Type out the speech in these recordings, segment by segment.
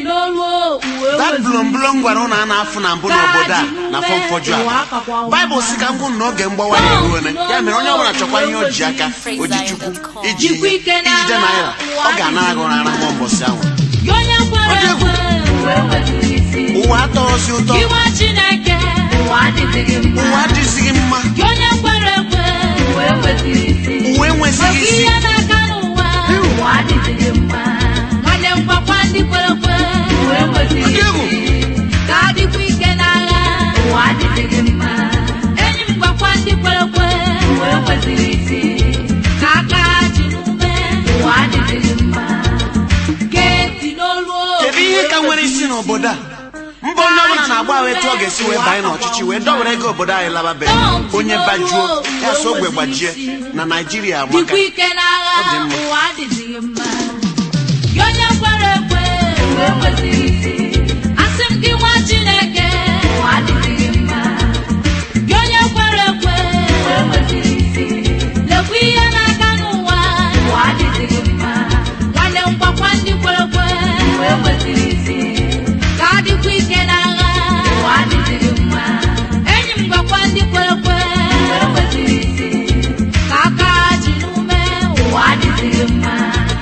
n'olu uwe that weziri blomblom gwara ụnụ a na-afụ na mbụ n'obodo a na afọ mfọju a baịbụl si ka m kwụ na oge mgbawa ya eruone ya mere onye ọbụla chọkwa ihe o ji aka o ji chukwu iji Jikwa ike ijide n'agha, naira ọ ga-anara gị ụra nwa mbọsị ahụ gị onye kwere Ọ dị egwu. ekwe uwe weziri isi ụwa atọghịzi ụtọ iwe chineke ụwa adịghị mma ụwa adịzighị mma gị onye kwere ekwe uwe weziri isi uwe enwezighị isi ihe n'aka n'ụwa ụwa adịghị mma nwanne m gwakwa ndị kwere ekwe uwe weziri Ọ dị egwu. isi ka adịkwa ike n'agha ụwa adịghị mma enyi m gwakwa ndị kwere ekwe uwe weziri isi ka aka ji n'ume ụwa adịghị mma geti n'olu kedu ihe ka nwere isi n'obodo a mba onye ọbụla na-agba ahụ etu ọ ga-esi wee banye n'ọchịchị wee dọwere ego obodo anyị lababeghị onye bajuo ya so ogbe gbajie na naijiria amaka dịkwa ike n'agha Ọ dị mma. ụwa adịghị mma gị onye kwere ekwe uwe kwesịrị isi asị m gị nwa chineke ụwa adịghị mma gị onye kwere ekwe uwe kwesịrị isi lekwa ihe n'aka n'ụwa ụwa adịghị mma nwanne m gwakwa ndị kwere ekwe uwe kwesịrị isi ka adịkwa ike n'agha ụwa adịghị mma enyi m gwakwa ndị kwere ekwe uwe kwesịrị isi ka aka ji n'ume ụwa adịghị mma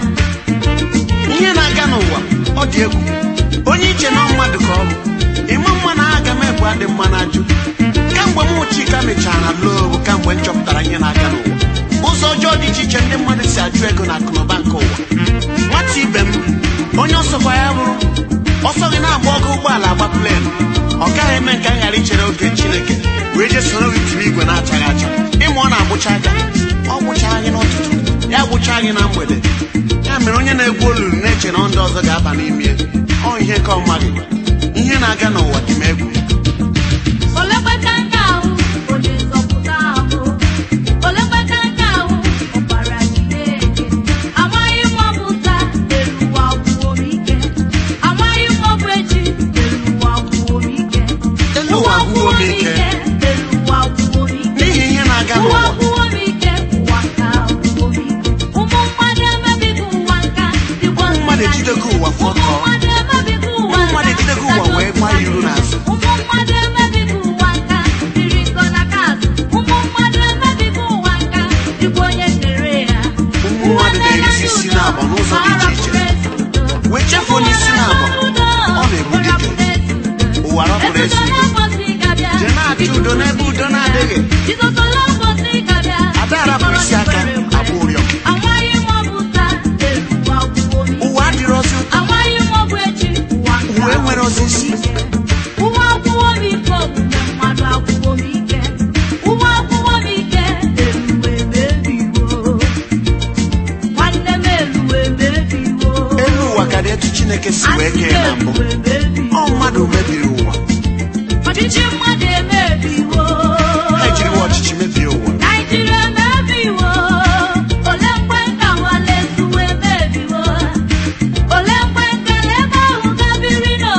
ihe na-aga n'ụwa ọ dị egwu onye iche na mmadụ ka ọ bụ ịma mma na aga m ebu adị mma na ajụ kamgbe m chika mechara loo bụ kamgbe m chọpụtara ihe na-aga n'ụwa ụzọ ọjọọ dị iche iche ndị mmadụ si ajụ ego na akụnụba nke ụwa nwata ibe m onye ọsọkwa ya bụrụ ọsọ gị na-agba ọkụ ụgbọala agba plenu ọ gaghị eme nke anyị ghara ichere oge chineke wee jee soro gị tiri igwe na-achaghị acha ịma ọ na-agbụcha aka ọ gbụcha gị n'ụtụtụ ya gbụcha gị na mgbede ya mere onye na-egwu olulu na-eche na ndị ọzọ ga-aba n'ime ya ọ ihe ka ọ maghị ihe na-aga n'ụwa dị m egwu olekweka nke ahụ onye nzọpụta ahụ olekweka nke ahụ ọbara Chineke amaghị m ọ bụ taa elu ụwa gwụo m ike amaghị m ọ bụ echi elu ụwa gwụo m ike elu ụwa gwụo m ike elu ụwa gwụo m ike n'ihi ihe na-aga ụwa n'ụwa gwụwo m ike ụwa nka gwụwo m ike ụmụ mmadụ emebigo ụwa nka dịkwa ụmụ mmadụ ejidego ụwa fọtọ ụmụ mmadụ emebigo ụwa ụmụ mmadụ ejidego ụwa wee gbaa ya iru n'azụ ụmụ mmadụ emebigo ụwa nka dịrị nkọ na azụ ụmụ mmadụ emebigo ụwa nka dịkwa onye kere ya ụmụ mmadụ na-erisi isi n'abọ n'ụzọ dị iche iche wee chefuo n'isi n'abọ ọ na-egbu dike ụwa rọpụrụ ezi udo jee na-achọ udo n'ebe udo na-adịghị ada arapụ isi aka abụ ụrịọ Amaghị m ọ bụ taa elu ụwa gwụwo m ike. ụwa adịrọzi ụtọ Amaghị m ọ bụ echi ụwa nka uwe nwere ozi isi ụwa akwụwo m ike omume mmadụ akwụwo m ike ụwa akwụwo m ike eluwe mebiwo nwanne m eluwe mebiwo elu ụwa ka dị etu chineke si wee kee na mbụ eluwe mebiwo ọ mmadụ mebiri ụwa ọchịchị mmadụ emebiwo ha ejiriwa ọchịchị mebie ụwa naijiria emebiwo ole mgbe nka wale ezuwe emebiwo ole mgbe nka na ebe ahụ gabiri nọ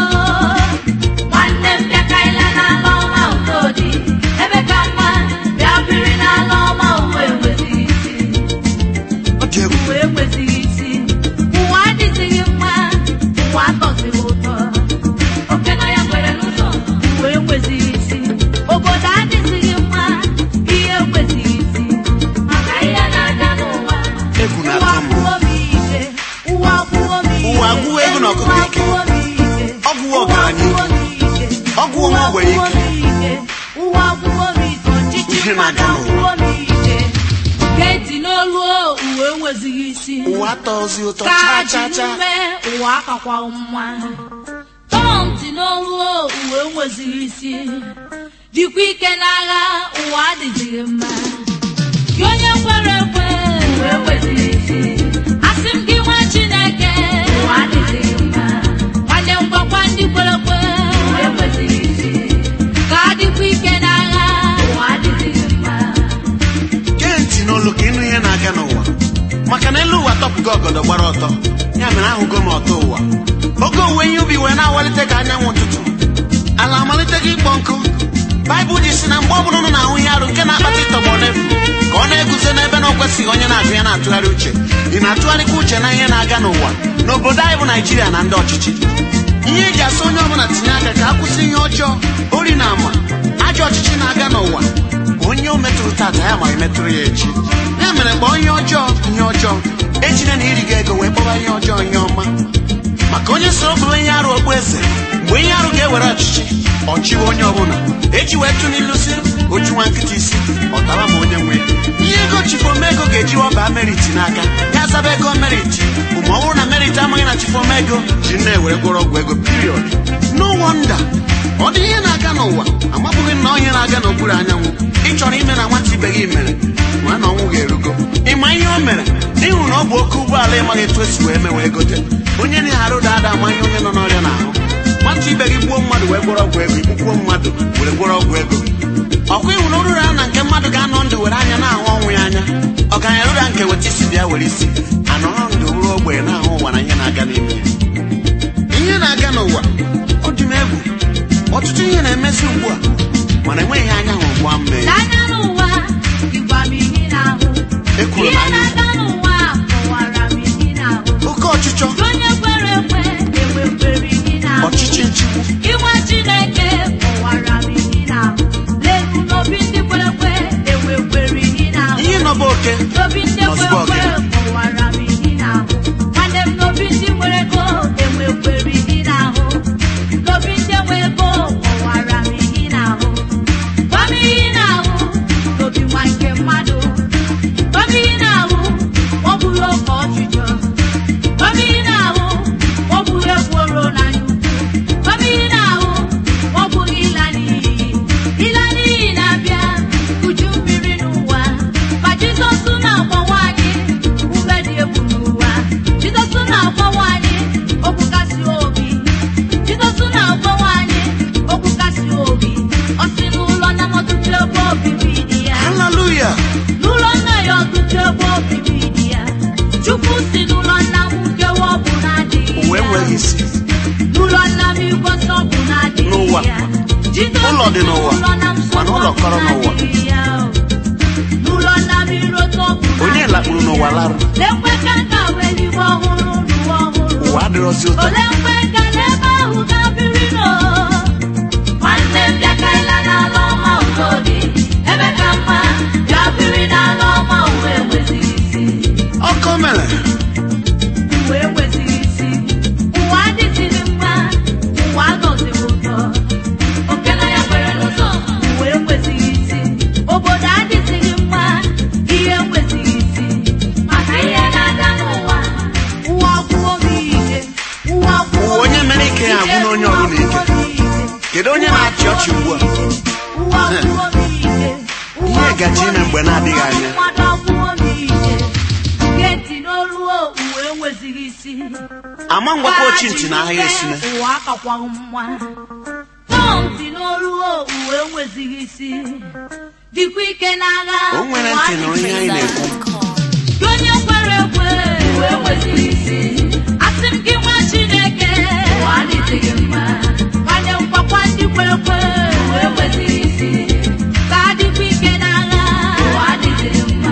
nwanne m bịakaila n'ala ọma udo dị ebe ka mma bịa biri n'ala ọma uwe enwezighị isi ọ dị egwu uwe enwezighị isi ụwa adịzighị mma ụwa atọzighị ụtọ oke na ya nwere n'ụzọ uwe enwezighị isi obodo adịzighị mma ihe enwezighị isi maka ihe na-aga n'ụwa Egwu ụwa na-atụ m. gwụwo m ike ụwa gwụwo m ike Ụwa gwụwo ego na ọkụkọ ike. Ụwa gwụwo m ike. Ọ gwụwo ọgaranya Ụwa gwụwo m ike. Ọ gwụwo Ụwa nwa ogbenye gwụwo m ike. Ụwa gwụwo m ike ọchịchị Ihe mmadụ na-aga n'ụwa. agwụwo m ike geti n'olu o, uwe enwezighị isi ụwa atọzi ụtọ ka chaa ji chaa chaa ume ụwa akakwa mma tọntị n'olu o, uwe enwezighị isi dịkwa ike n'agha ụwa adịzighị mma gị onye kwere ekwe uwe enwezighị isi asị m gị nwa chineke ụwa adịzighị mma nwanne m gwakwa ndị kwere ekwe uwe enwezighị isi ka adịkwa ike n'agha ụwa adịzighị mma gee ntị n'olu ka ịnụ ihe na-aga n'ụwa maka na elu ụwa tọpụgo ọgọdọ gbara ọtọ ya mere ahụgo m ọtọ ụwa oge owuwe ihe ubi wee na-awalite ka anyanwụ ụtụtụ ala amalite gị ịkpọ nkụ baịbụl ji si na mgbe ọbụla ụnụ na-ahụ ihe arụ nke na-akpata ịtọgbọ n'efu ka ọ na-eguzo n'ebe na o kwesịghị onye na-agụ ya na-atụgharị uche ị na-atụgharịkwa uche na ihe na-aga n'ụwa n'obodo anyị bụ naijiria na ndị ọchịchị ihe eji asị onye ọbụla tinye aka ka a kwụsị ihe ọjọọ ori na ama ajọ ọchịchị na-aga n'ụwa onye o metụrụ tata ya ma emetụrụ ya echi ya mere kpọọ ihe ọjọọ ihe ọjọọ ejina na iri gị ego wee kpọba ihe ọjọọ ihe ọma maka onye soro bụrụ onye arụ okpu eze mgbe ihe arụ ga-ewere ọchịchị ọchịwe onye ọbụla eji wee tụ n'ilu si oju nwa nkịta isi ọtara ma onye nwe ihe ego chifomego ga-eji waba meriti n'aka ya zaba ego meriti bụ ma ọ bụrụ na meriti amaghị na chifomego ji na-ewere gwọrọ ọgwụ ego piriọd no wonder ọ dị ihe na-aga n'ụwa amabụghị na onye na-aga n'okpuru anyanwụ ị chọrọ ime na nwata ibe gị mere ma na ọnwụ ga-erugo ịma ihe o mere n'ihu na ọ bụ oke ụgbọala ịmaghị etu esi wee mee wee gote onye na-arụ dada amaghị onye nọ n'ọrịa n'ahụ nwata ibe gị gbuo mmadụ wee gwọrọ ọgwụ ego igbukwo mmadụ were gwọrọ ọgwụ ego ọkwa ịhụ na oruru a na nke mmadụ ga-anọ ndụ were anya na-ahụ ọnwụ ya anya ọgaranya ruru nke weta isi bịa were isi anọrọ ndụ bụrụ ogbenye na-ahụ ụwa na ihe na-aga n'ime ya ihe na-aga n'ụwa ọ dị m egwu ọtụtụ ihe na-emezi ugbu a mana enweghị anya hụ ugbu a mmee n'anya n'ụwa ịgwa m ihe na-ahụ Ekwuru m ihe anya na-aga n'ụwa kọwara m ihe na-ahụ oke ọchịchọ onye kwere ekwe enwekwere ihe na-ahụ ọchịchị nchigbu Iwe Chineke kọwara m ihe na-ahụ lelu n'obi ndị kwere ekwe enwekwere ihe na-ahụ ihe nọba oke n'obi ndị Nọzụbọ kwere ekwe gị. kọwara m ihe na-ahụ nwanne m n'obi ndị nwere ego enwekwere ihe na-ahụ n'obi ndị nwe ego kọwara m ihe na-ahụ gwa m ihe na-ahụ n'obi nwa nke mmadụ gwa m ihe na-ahụ ọ bụrụ oke ọchịchọ gwa m ihe na-ahụ ọ bụrụ ekworo na nnukwu gwa m ihe na-ahụ ọ bụghị ịla n'iyi ịla n'iyi na-abịa uju mmiri n'ụwa ma jizọs na-agbawa anyị ume dị egwu n'ụwa jizọs na-agbawa anyị okwu kasị obi jizọs na-agbawa anyị okwu kasị obi ọ sị n'ụlọ na ọtụtụ ebe obibi dị ya haleluya n'ụlọ nna ya ọtụtụ ebe obibi dị ya chukwu si n'ụlọ nna m nkewa ọ bụ na-adịghị ụwa ya enweghị isi n'ụlọ nna m igwe nsọ bụ na-adịghị N'ụwa. ya Jizọs Ụlọ dị n'ụwa, n'ụlọ na nsọ mana ụlọ bụ kọrọ n'ụwa. na-adịghị ya o. n'ụlọ nna m iro nsọ bụ onye na-adịghị lakpuru n'ụwa ya. larụ Lekwe ka nka wee eluigwe ọhụrụ n'ụwa ọhụrụ ụwa adịrọzi ụtọ ole mgbe ka n'ebe ahụ ga-abịrị nọ nwanne m bịa ka ịla n'ala ọma udo dị ebe ka mma ga-abịrị n'ala ọma uwe enwezighị isi ọkọ mere uwe enwezighị isi ụwa adịzighị mma ụwa anọzighị ụtọ okena ya kwere n'ụzọ uwe enwezighị isi obodo adịzighị mma ihe enwezighị isi maka ihe na-aga n'ụwa ụwa gwụo m ike ụwa gwụo Ụwa onye mere ike ya agwụ n'onye ọbụla ike. kedu onye na-achị ọchị ugbu a ụwa gwụo m ike ụwa Ihe gaje ime mgbe na-adịghị anya. mmadụ agwụo m ike geti n'olu uwe enwezighị isi ama ngwakọ ochi ntị na ahịa esine ụwa akakwaghị mma tọmti n'olu uwe enwezighị isi dịkwa ike n'agha o nwere ntị nụrụ ihe anyị na-ekwu Gị onye kwere ekwe uwe enwezighị isi asị m gị nwa chineke ụwa adịghị mma nwanne m gwakwa ndị kwere ekwe uwe enwezighị isi ka adịkwa ike n'agha ụwa adịghị mma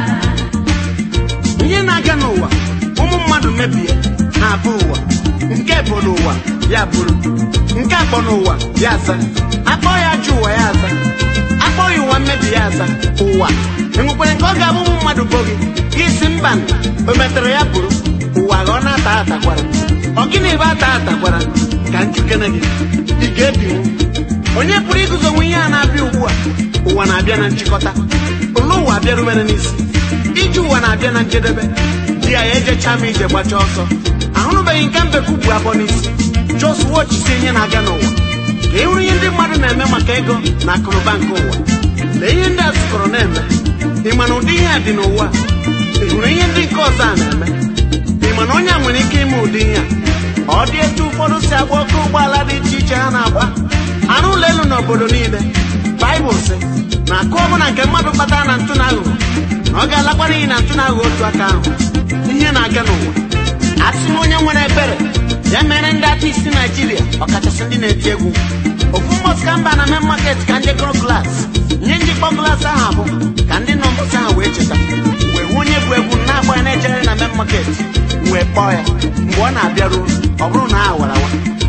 ihe na-aga n'ụwa ụmụ mmadụ mebie na-abụ ụwa nke bụ n'ụwa ya bụrụ nke akpọ n'ụwa ya aza akpọ ya ajọ ụwa ya aza akpọ ya ụwa mmebi ya aza ụwa enwekwere nke ọ ga-abụ ụmụ mmadụ bụ gị gị si mba o metere ya bụrụ ụwa ghọọ na-ata atakwara ọ gịnị ebe ata atakwara ka njikere gị ị ga-ebinwu onye pụrụ iguzo nwe ihe a na-abịa ugbu a ụwa na-abịa na nchịkọta ụlọ ụwa abịarubere n'isi ije ụwa na-abịa na njedebe di ya ya ejecha ma ije gbachaa ọsọ ahụrụbeghị nke mbekwu bụ abụọ n'isi jos wochisi ihe na-aga n'ụwa ka ị hụrụ ihe ndị mmadụ na-eme maka ego na akụnụba nke ụwa lee ihe ndị a zụkọrọ na-eme ị ma na ụdị ihe a dị n'ụwa ị hụrụ ihe ndị nke ọzọ a na-eme ị ma na onye a nwere ike ime ụdị ihe a ọ dị etu ụfọdụ si agba oke ụgbọala dị iche iche ha na-agba arụ ụlọ elu n'obodo niile baịbụl sị na akụ ọbụla nke mmadụ kpatara na ntụ na aghụghọ na ọ ga-alakwa n'ihi na ntụ na aghụghọ otu aka ahụ ihe na-aga n'ụwa asị m onye nwere ebere ya mere ndị artisti naijiria ọkachasị ndị na-eti egwu ofu mbọsị ka mba na main market ka ndị gụrụ glaasị ihe njikpọ glaasị ahụ bụ ka ndị nọ mbọsị ahụ wee cheta wee hụ onye bụ egwu na-agba ya na-ejere na main market wee kpọọ ya mgbe ọ na-abịaruo ọ bụrụ na a wara awa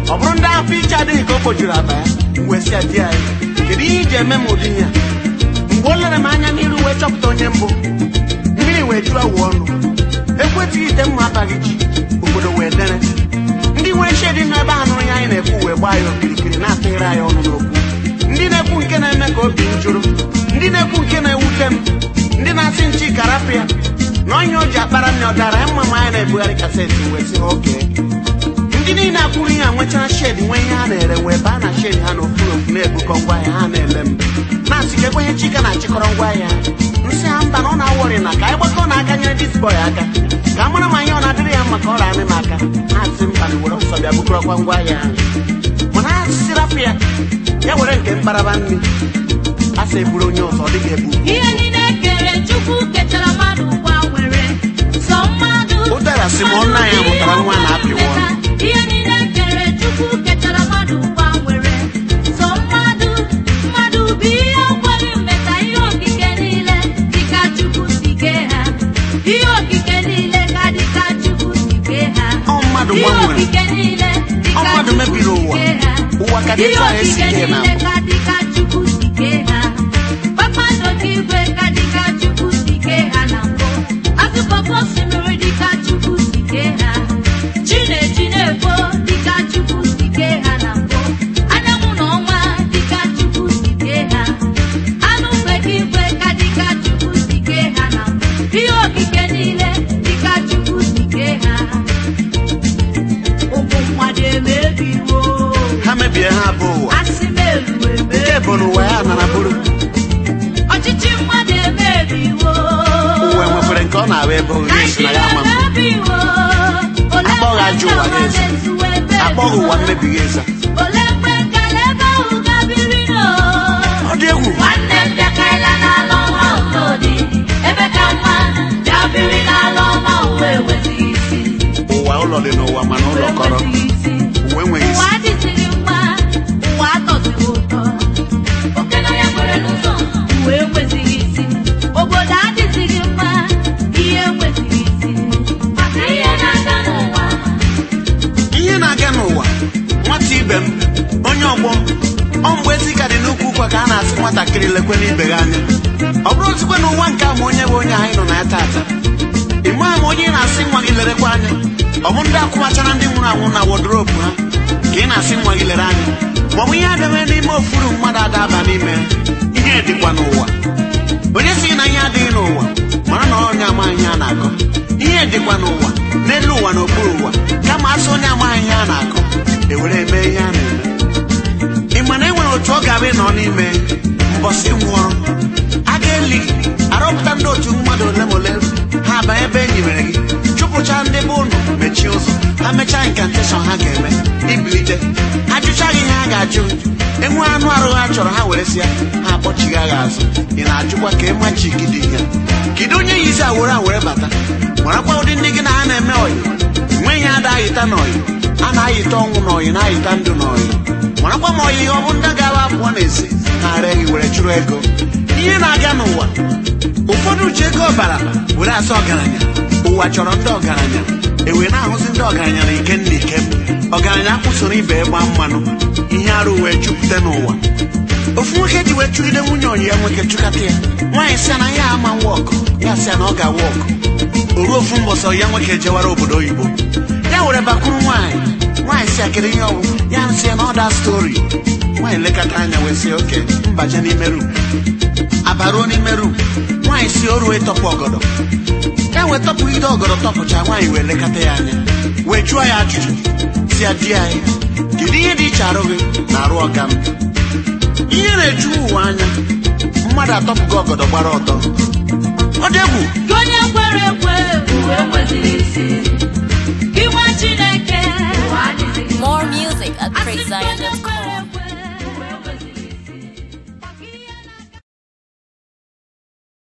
ọ bụrụ ndị afọ iche adịghị ka o kpojuru aba ya wee sị ya di anyị kedu ihe iji eme m ụdị ihe a mgbe o lere m anya n'iru wee chọpụta onye mbụ mmiri wee juru awụ ọnụ ekwetụghị ite mma abaghị ji obodo wee dere ndị nwere shedi nọ ebe a nụrụ ya anyị na-ekwu wee gbaa ya okirikiri na-atụghịrị anyị ọnụ n'okwu ndị na-ekwu nke na-eme ka obi m jụrụ ndị na-ekwu nke na-ewute m ndị na-asị nchi karapụ ya na onye o ji akpara nne ọ dara ya mma ma anyị na-ebugharị kaseti wee sị ha oke ndị niile akwụrụ ihe a nwechara shedi nwee ihe ha na-ere wee baa na shedi ha n'ofu n'ofu na-ebukọ ngwaahịa ha na-ele m na-asị ka ekwenye chika na-achịkọrọ ngwaahịa nsị ha mba na ọ na-awọrị na ka anyị gbakọ na aka nyere disbọy aka ka a mara ma ihe ọ na-adịrị ya mma ka ọ ramị m aka ha asị mba na were ọsọ bịa bukọrọkwa ngwaahịa ahụ mana ha sị rapụ ya ya were nke mkparaba nri a sị eburu onye ọzọ ọ dịghị ebu ihe niile kere chukwu ketara mmadụ gbanwere sọ mmadụ Ụdara sị ma ọ nna ya mụtara nwa na-apịwa ọnụ. ihe niile kere chukwu ketara mmadụ gbanwere sọ mmadụ mmadụ bụ ihe ọkwere mmeta ihe okike niile dịka chukwu si kee ha ihe okike niile ka dịka chukwu si kee ha Ọ mmadụ ihe gbanwere. okike niile dịka Ọ mmadụ Chukwu mebiri si ụwa. kee ha. Ụwa ka dị Ihe etu a esi okike kee na niile mbụ. ka dịka Chukwu si kee ha kpakpando nke igwe ka dịka Chukwu si kee ha na mbụ akụkọ osimiri dịka Chukwu si kee ha chi na-eji na-efo dịka Chukwu si kee ha na mbụ anyanwụ na ọnwa dịka Chukwu si kee ha anụ mgbe ka igwe ka dịka Chukwu si kee ha na mbụ ihe okike niile dịka Chukwu si kee ha ụmụ mmadụ emebiwo ha mebie ha bụ ụwa asị m elu eme nke bụ na ụwa ya nara bụrụ ọchịchị mmadụ emebiwo ụwa nwekwere nke ọ na-ahụ ebe oge esi na ya ama m emebiwo Akpọghị ajọ ụwa ya eze. akpọghị ụwa mmebighị eza ole mgbe nkala ebe ahụ gabiri no ọ dị egwu nwanne m bịakarịla n'ala ọma ụlọdị ebe ka mma bịabiri n'ala ọma uwe enwezighị isi ụwa ụlọ dị n'ụwa mana ụlọ kọrọ enwezighị isi uwe enweghị ụwa isi adịzighị mma ụwa atọzighị ụtọ oke na ya kwere n'ụzọ uwe enwezighị isi obodo adịzighị mma ihe enwezighị isi maka ihe na-aga n'ụwa ihe na-aga n'ụwa nwata ibe m onye ọgbọ m ọ mgbe ezi ka dị n'ukwu ụkwa ka a na-asị nwatakịrị lekwe n'ibe gị anya ọ bụrụ ozugbo na ụwa nke a ma onye bụ onye anyị nọ na ya taata ị maa ma onye ị na-asị nwa gị lerekwa anya ọ bụ ndị akwụmachara ndị nwụrụ anwụ na wodrobu ha ka ị na-asị nwa gị lere anya ma ọ bụ ihe adịme n'ime ofuru mmadụ adaba n'ime ihe dịkwa n'ụwa onye sị na ihe adịghị n'ụwa mara na onye amaghị ihe a na-akọ ihe dịkwa n'ụwa n'elu ụwa na okpuru ụwa kama asị onye amaghị ihe a na-akọ ewere eme ihe a na-eme ị ma na e nwere otu ọ ga-abụ ịnọ n'ime mbọsị nwụọrọ a ga-eli gị arọpụta ndị otu mmadụ ole ma ole ha aba ebe enyi mere gị chụpụcha ndị be ụnụ mechie ụzọ ha mechaa inkanteshọn ha ga-eme ibilite ha jụcha gị ihe ha ga-ajụ enwe anụ arụ ha chọrọ ha were sịa ha akpọchigha gị azụ ị na-ajụkwa ka ịma chi gị dị ihe kedu onye yizi awere awere bata marakwa ụdị ndị gị na ha na-eme ọyị nweghị ada ayịta n'ọyị a na-ayịta ọnwụ n'ọyị na-ayịta ndụ n'ọyị marakwa ma ọyị ọ bụ ndị ga-aba apụọ n'ezi ha ara gị were chụrụ ego ihe na-aga n'ụwa ụfọdụ ji ego ọbara were asa ọgaranya ụwa chọrọ ndị ọgaranya ewe na-ahụzi ndị ọgaranya na ike nna ike ọgaranya akwụsoro ibe ịgba mmanụ ihe arụ wee jupụta n'ụwa ofu nwoke ji wee chụgide nwunye ọyị ya nwoke chụkata ya nwaanyị sị na ya ama wọkụ ya sị na ọ ga-awa ọkụ o ruo ofu mbọsị ọyị ya nwoke jewara obodo oyibo ya were bakwuru nwaanyị nwaanyị si akịrị ihe ọgwụ ya nsị ya na ọda stori nwaanyị lekọta anya wee sị oke mbaje n'ime rum abaruo n'ime rum nwaanyị si o ruo ịtọpụ ọgọdọ ya wee tọpụ ide ọgọdọ tọpụcha nwaanyị wee lekọta ya anya wee jụọ ya ajụjụ si ya di anyị kedu ihe dị iche arụ gị na arụ ọga m ihe na-eju ụwa anya mmadụ atọpụgo ọgọdọ gbara ọtọ ọ dị egwu Gị onye kwere ekwe uwe enwezighị isi gị nwa Chineke ụwa adịzighị mma. More music at PraiseZion.com.